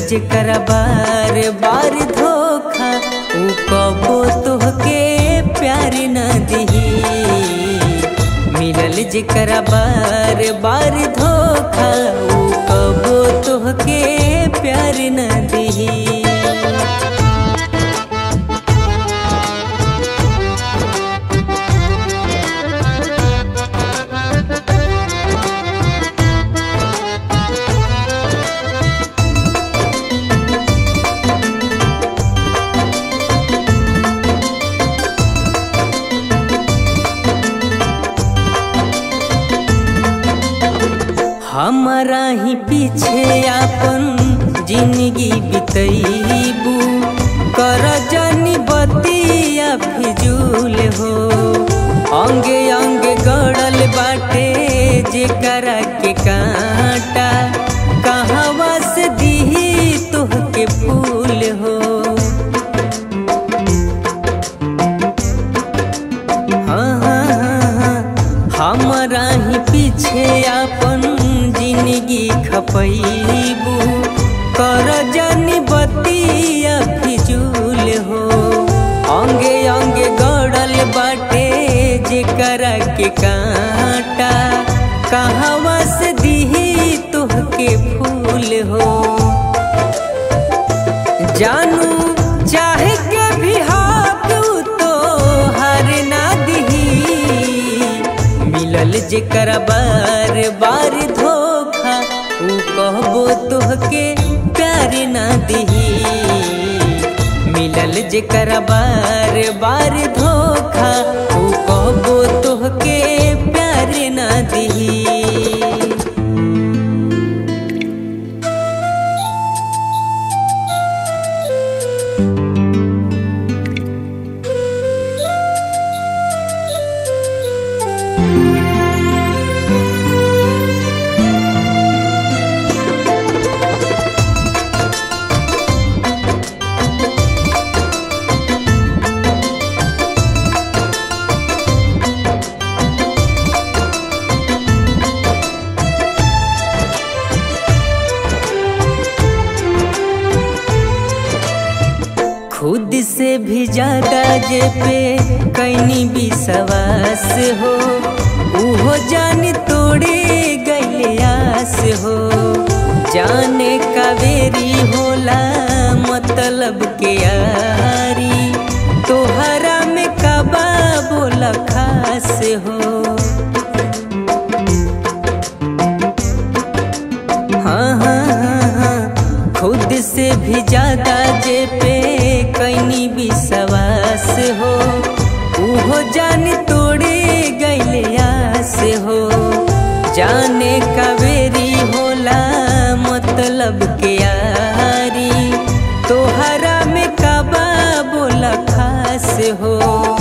जेकरा बार बार धोखा ऊ कबो तोहके प्यार न दिही मिलल जेकरा बार बार धोखा ऊ कबो तोहके प्यार न दिही हमारा ही पीछे अपन जिंदगी बितैबू कर जानी बतिया फिजूल हो अंगे अंगे गड़ल बाटे जेकरा के कांटा कहवा से दीही तोहके फूल हो हाँ हाँ हाँ हाँ हमारा ही पीछे अपन जिंदगी खपैबू कर जानी बतिया फिजूल हो अंगे अंगे गड़ल बाटे जेकरा के कांटा कहवा से दीही तोहके फूल हो जानू चाहे के भी हाथ तो हर ना दिही मिलल जेकर बार बार धोखा ऊ कहबो तोहके प्यार ना दिही मिलल जेकर बार बार धोखा ऊ कहबो तोहके प्यार ना दिही खुद से भी ज्यादा जे पे कैनी विश्वास हो उहो जान तोड़े गैले आस हो जाने कावेरी होला मतलब के यारी तोहरा में कबा बोला खास हो हाँ हाँ हाँ हाँ खुद से भी ज्यादा जे पे कैनी विश्वास हो उहो जान तोड़े गैले आस हो जाने कावेरी होला मतलब के यारी तोहरा में कबा बोला खास हो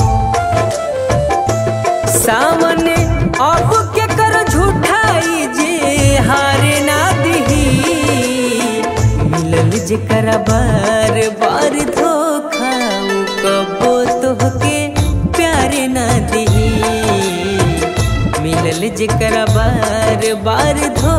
सामने अब के कर झूठाई जे हारे ना दिही मिलल जेकर बार बार धोखा ऊ कबो तोहके प्यार ना दिही मिलल जेकर बार बार धोखा